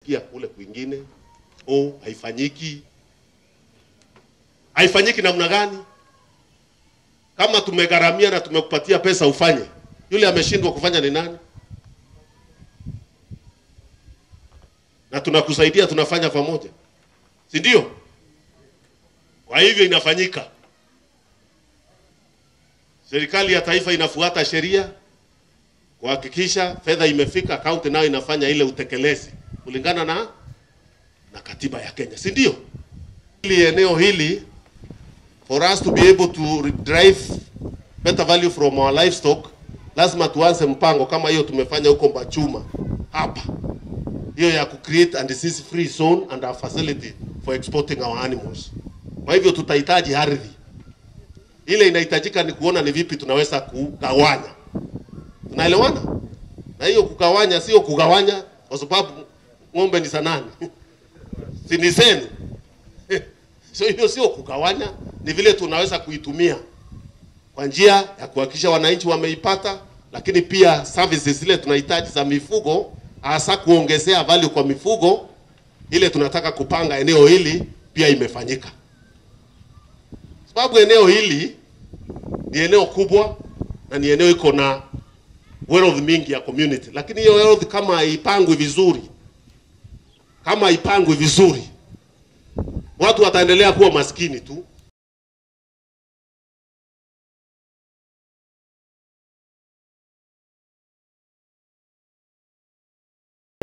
tunasikia kule kwingine, oh, haifanyiki. Haifanyiki namna gani? Kama tumegharamia na tumekupatia pesa ufanye, yule ameshindwa kufanya ni nani? Na tunakusaidia, tunafanya pamoja, si ndio? Kwa hivyo inafanyika. Serikali ya taifa inafuata sheria kuhakikisha fedha imefika, kaunti nayo inafanya ile utekelezi kulingana na na katiba ya Kenya, si ndio? Hili eneo hili for us to be able to drive better value from our livestock, lazima tuanze mpango kama hiyo tumefanya huko Mbachuma hapa, hiyo ya ku create a disease free zone and a facility for exporting our animals. Kwa hivyo tutahitaji ardhi ile inahitajika ni kuona ni vipi tunaweza kugawanya. Tunaelewana? Na hiyo kugawanya sio kugawanya kwa sababu ng'ombe ni sanani si ni zenu so hiyo sio kugawanya, ni vile tunaweza kuitumia kwa njia ya kuhakikisha wananchi wameipata, lakini pia services zile tunahitaji za mifugo, hasa kuongezea value kwa mifugo, ile tunataka kupanga eneo hili pia imefanyika, sababu eneo hili ni eneo kubwa na ni eneo iko na wealth mingi ya community, lakini hiyo wealth kama haipangwi vizuri, kama haipangwi vizuri, watu wataendelea kuwa maskini tu,